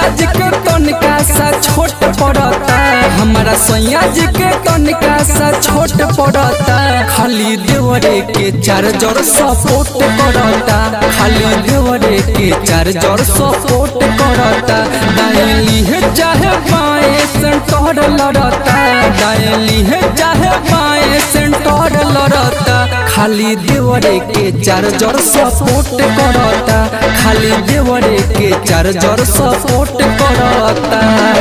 राजा जी के तनिका सा छोट पड़ता हमारा सैया जी के तनिका सा छोट पड़ता खाली देवरे के चार जड़ सपोर्ट करता खाली देवरे के चार जड़ सपोर्ट करता दाएली है चाहे बाएं सेंटर लड़ता दाएली है चाहे बाएं सेंटर लड़ता खाली देवरे के चार जड़ सपोर्ट करता खाली देवरे के चार जड़ सपोर्ट करता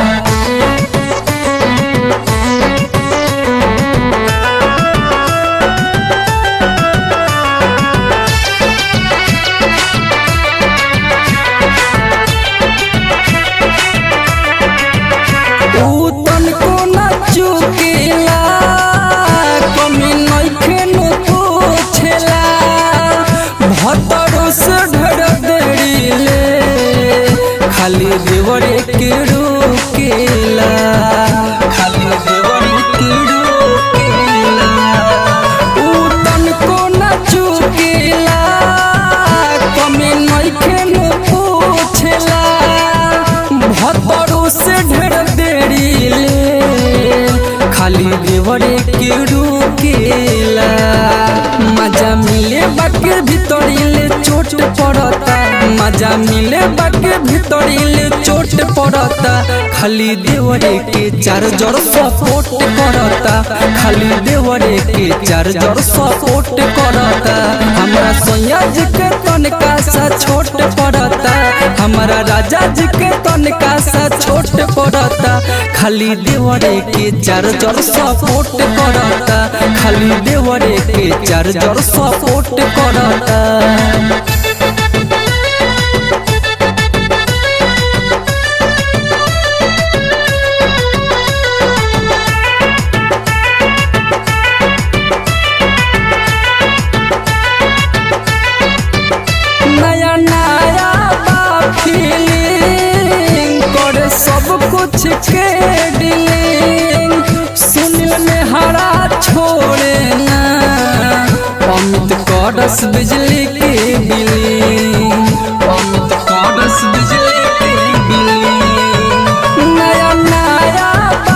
ऊ तनको न चुकेला कमी नइखे नु पूछेला भतरो से ढड़ देड़ीले खाली देवरे के रोकेला खाली देवरे के रोकेला ऊ तनको न चुकेला कमी नइखे नु पूछेला भतरो से ढेर देरी ले खाली देवरे के रुकेला मजा मिले बाके भीतरी ले चोट पड़ता मजा मिले बाके भीतरी ले चोट पड़ता खाली देवरे के चार जड़ सपोर्ट करता खाली देवरे के चार जड़ सपोर्ट करता हमरा सोया जी के तनिका सा छोट पड़ता हमारा राजा जी के तनिका सा छोट पड़ता खाली देवरे के चार जड़ सपोर्ट करता खाली देवरे के चार जड़ सपोर्ट करता नया नया बा फीलिंग करे सब कुछ के डीलिंग सुनिल में हरा छोड़े ना अमित कड़स बिजली के बिलिंग अमित कड़स बिजली के बिलिंग नया नया बा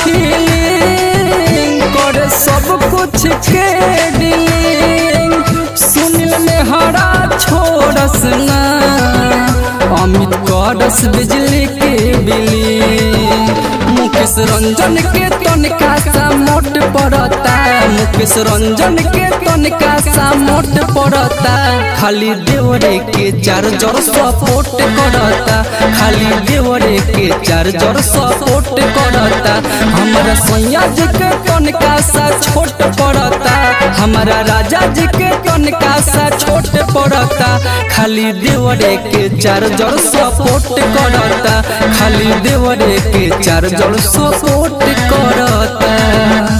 फीलिंग करे सब कुछ के डीलिंग सुनिल में हरा छोड़स ना अमित करस बिजली के बिली मुकेश रंजन के तनिका सा मोट पड़ता मुकेश रंजन के तनिका सा मोट पड़ता खाली देवरे के चार जड़ सपोर्ट करता खाली देवरे के चार जड़ सपोर्ट करता हमारा सैया जी के तनिका सा छोट पड़ता हमारा राजा जी के तनिका सा छोट पड़ता खाली देवरे के चार जड़ सपोर्ट करता खाली देवरे के चार जड़ सपोर्ट करता